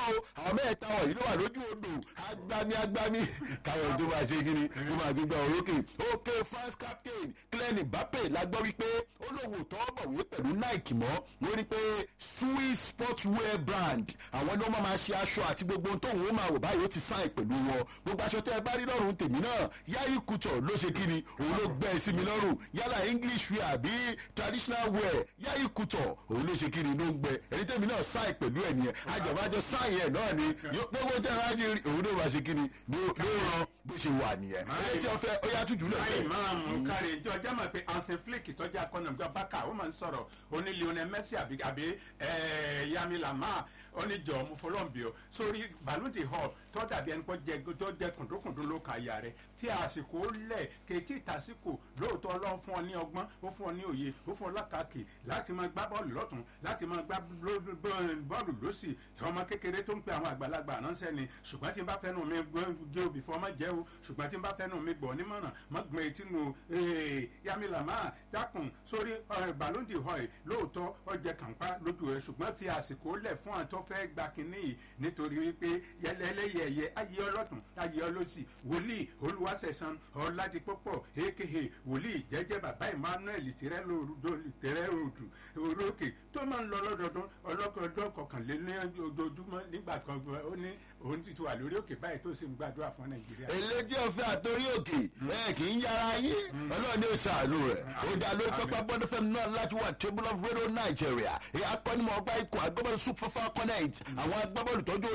kọ́ o àwọn mẹ́ta wọ̀nyí ló wà lójú odò agbami agbami káwọn tó máa ṣe kí ni ó máa gbégbá orókè òkè france captain Kylian Mbappe la gbọ́ wípé ó lóun ò tọ́ bọ̀wé pẹ̀lú Nike mọ́ wọ́n ní pé Swiss sportswear brand àwọn ni wọ́n máa ṣe aṣọ àti gbogbo ohun tóun ó máa wò báyìí ó ti sáìn pẹ̀lú wọn gbogbo aṣọ tẹ́ ẹ bá rí lọ́rùn tèmi náà Yayi Couture ló ṣe kí ni òun ló gbẹ́ ẹ sí mi lọ́rùn yálà English wear àbí traditional wear Yayi Couture òun ló ṣe kí ni ló ń gbẹ ẹni tèmi náà sáìn pẹ̀lú ẹ̀ nìyẹn àjọ̀bájọ sáìn ẹ̀ náà ni gbogbo tẹ́ ẹ bá rí òun ló máa ṣe kí ni ló ràn bó ṣe wà nìyẹn ẹni tí wọ́n fẹ́ ó yá tútù lọ́sẹ̀. láì máa mú kárí ìjọ jẹ́ mọ̀ pé ansen flick tọ́jú akọ́nàmọ́gbà bákà ó máa ń sọ̀rọ̀ ó ní Lionel Messi àbí àbí Yami Lamar ó ní jọ mo fọlọ́ǹbì o sórí balloon the hall tó dàbí ẹni kó jẹ tó jẹ kùndùnkùndùn ló ka ìyá rẹ tí àsìkò lẹ̀ kèétí ìtàsíkò lóòótọ́ ọlọ́run fún ọ ní ọgbọ́n ó fún ọ ní òye ó fún ọ lákàkì láti máa gbá bọ́ọ̀lù lọ́tún láti máa gbá bọ́ọ̀lù lọ́sì ọmọ kékeré tó ń pe àwọn àgbàlagbà ránṣẹ́ ni ṣùgbọ́n tí n bá fẹ́nu mi gé obì fún ọmọ jẹ́ o ṣùgbọ́n tí n bá fẹ́nu mi gbọ́ nímọ̀ràn mọ́ gbọ́n etí nu Yami Lamar dákun sórí balloon the hall lóòótọ́ ọjẹ́ kàńpá lójú rẹ ṣùgbọ́n fi àsìkò lẹ̀ fún àtọ́ fẹ́ gba kínní yìí nítorí wípé yẹlẹlẹyẹyẹ ayé ọlọ́tún ayé ọlọ́sì wòlíì olúwaṣẹ̀san ọ̀làdìpọ̀pọ̀ aka wòlíì jẹ́jẹ́ bàbá emmanuel tẹ̀rẹ́ òdù orókè tó máa ń lọ lọ́dọọdún ọlọ́kọ̀ọ́dọ́ kọkànlélẹ́ ojoojúmọ́ nígbà kan ó ní òun ti wà lórí òkè báyìí tó sì ń gbàdúrà fún nàìjíríà. eléjì ọ̀fẹ́ àtòrí òkè ẹ kì í yára yín ọlọ́run ní ìsàlù rẹ̀ ó dá lórí pápá bọ́dọ̀ fẹ́mi náà láti wà table of radio Nigeria akọ́nimọ̀ ọgbà ikọ̀ agbábọ́ọ̀lù super falconet àwọn agbábọ́ọ̀lù tọ́jú